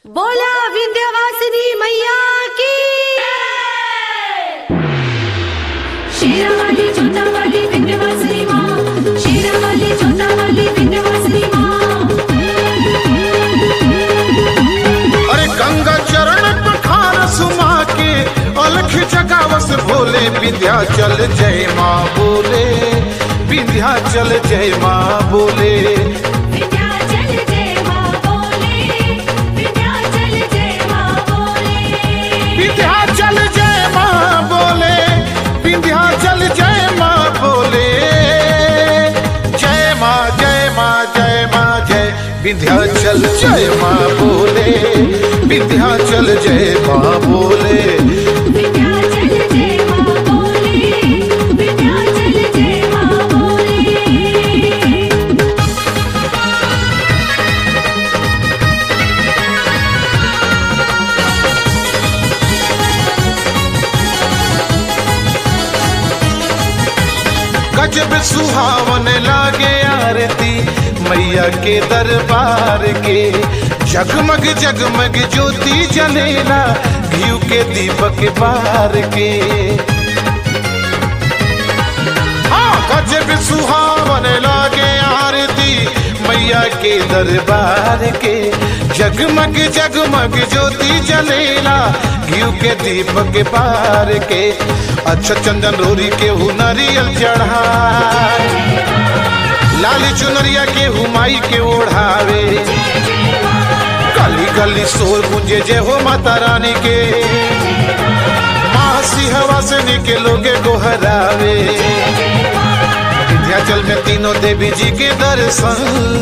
बोला विंध्यवासिनी मैया की शेरावाली चोटावाली विंध्यवासिनी माँ शेरावाली चोटावाली विंध्यवासिनी माँ अरे गंगा चरण पखार सुमा के अलख जगावस भोले विंध्याचल जय माँ बोले विंध्याचल जय माँ बोले विंध्याचल जय माँ बोले विंध्याचल जय माँ बोले विंध्याचल जय माँ बोले विंध्याचल जय माँ बोले जय माँ जय माँ जय माँ जय विंध्याचल जय माँ बोले विंध्याचल जय माँ बोले विंध्याचल जय माँ बोले विंध्याचल जय माँ बोले गजब सुहावन लागे आरती मैया के दरबार के जगमग जगमग ज्योति जलेला घीव के दीपक बार के हाँ गजब सुहावन लागे आरती मैया के दरबार के जगमग जगमग ज्योति जलेला घीव के दीपक बार के अच्छा चंदन रोरी के हु नारियल चढ़ा लाल चुनरिया के हुमाई के ओढ़ावे गली गली शोर गुंजे जय हो माता रानी के माँ सिंहवा से के लोगे गोहरावे विंध्याचल में तीनों देवी जी के दर्शन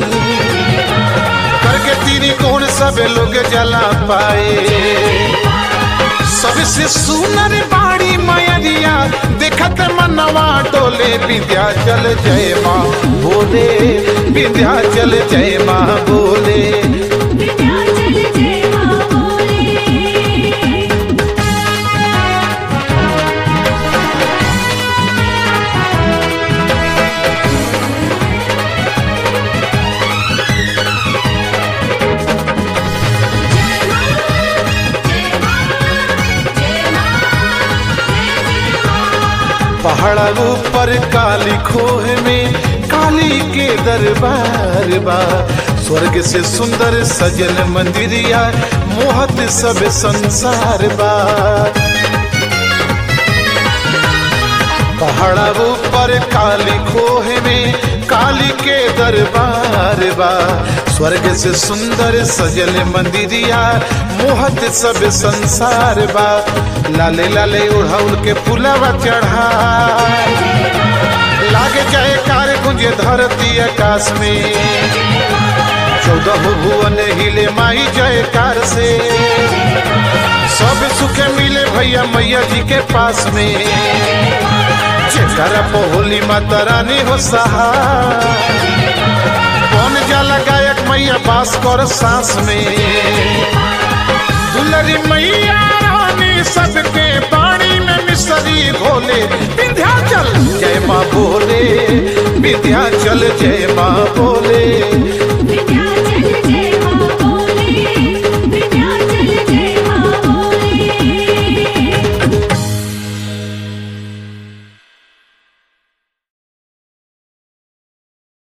करके तीनी कौन सब लोग जला पाए सबसे सुनर बाड़ी मयरिया देखत मनवा डोले विंध्याचल जय माँ बोले विंध्याचल जय माँ बोले विंध्याचल जय माँ बोले पहाड़ ऊपर काली खोह में काली के दरबार बा स्वर्ग से सुंदर सजल मंदिरिया मोहत सब संसार बा पहाड़ा ऊपर काली खोह में काली के दरबार बा स्वर्ग से सुंदर सजल मंदिरिया मोहत सब संसार बा लाले लाले उड़ाउल के फुलवा चढ़ा लागे जाए कार गुंजे धरती आकाश में चौदह भुवन हिले माई जय कार से सब सुख मिले भैया मैया जी के पास में जेकरा होली माता रानी हो सहा कौन जाला गायक मैया बास कर सांस में दुलरी मैया रानी सबके पानी में मिसरी घोले विंध्याचल जय माँ बोले विंध्याचल जय माँ बोले